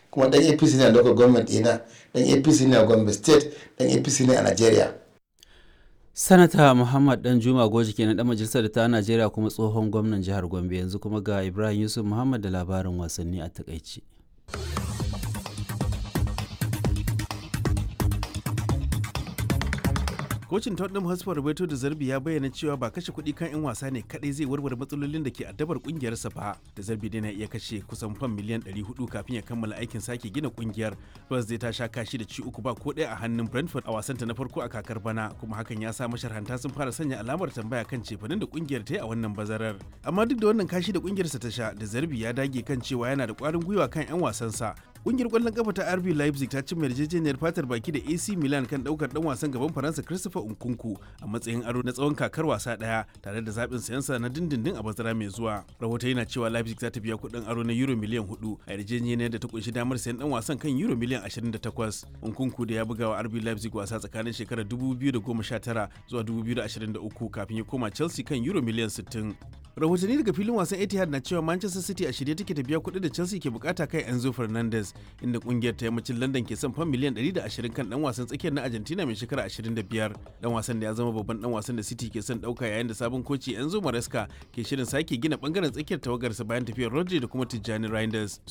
kuma dan apc ne a local government ɗina dan apc ne a gombe state dan apc ne a nigeria sanata muhammad dan juma goji kenan dan majalisar da ta najeriya kuma tsohon gwamnan jihar gombe yanzu kuma ga ibrahim yusuf muhammad da labarin wasanni a takaice kocin tottenham hotspur roberto da zarbi ya bayyana cewa ba kashe kuɗi kan 'yan wasa ne kadai zai warware matsalolin da ke addabar kungiyarsa ba da zarbi dai na iya kashe kusan fam miliyan 400 kafin ya kammala aikin sake gina kungiyar spurs zai ta sha kashi da ci uku ba ko ɗaya a hannun brentford a wasanta na farko a kakar bana kuma hakan ya sa masharhanta sun fara sanya alamar tambaya kan cefanin da kungiyar ta yi a wannan bazarar amma duk da wannan kashi da kungiyarsa ta sha da zarbi ya dage kan cewa yana da kwarin gwiwa kan 'yan wasansa kungiyar kwallon kafa ta RB Leipzig ta cimma yarjejeniyar fatar baki da AC Milan kan daukar dan wasan gaban Faransa Christopher Nkunku a matsayin aro na tsawon kakar wasa daya tare da zaɓin sayansa na dindindin a bazara mai zuwa. Rahoto yana cewa Leipzig za ta biya kuɗin aro na euro miliyan 4 a yarjejeniyar da ta kunshi damar sayan dan wasan kan euro miliyan 28. Nkunku da ya buga wa RB Leipzig wasa tsakanin shekarar 2019 zuwa 2023 kafin ya koma Chelsea kan euro miliyan 60. rahotanni daga filin wasan etihad na cewa manchester city a shirye take ta biya kuɗi da chelsea ke bukata kai enzo fernandez inda kungiyar ta yammacin london ke son fan miliyan 120 kan dan wasan tsakiyar na argentina mai shekara 25 dan wasan da ya zama babban dan wasan da city ke son dauka yayin da sabon koci enzo maresca ke shirin sake gina bangaren tsakiyar tawagarsa bayan tafiyar rodri da kuma tijjani reinders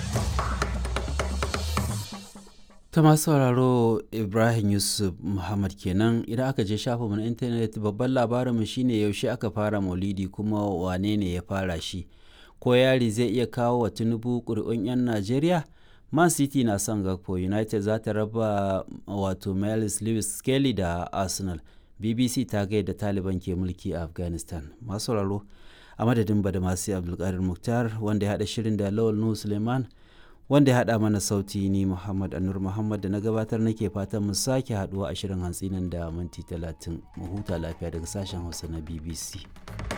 ta masu sauraro ibrahim yusuf muhammad kenan idan aka je shafinmu na intanet babban labarinmu shine yaushe aka fara maulidi kuma wane ne ya fara shi ko yari zai iya kawo wa tinubu ƙuri'un 'yan najeriya man city na son gakpo united za ta raba wato miles lewis skelly da arsenal bbc ta gaida taliban ke mulki a afghanistan masu sauraro a madadin badamasi abdulkadir muktar wanda ya haɗa shirin da lawal nuhu suleiman wanda ya haɗa mana sauti ni Muhammad Anur Muhammad da na gabatar nake fatan mu sake haɗuwa a shirin hantsi nan da minti talatin mu huta lafiya daga sashen Hausa na BBC.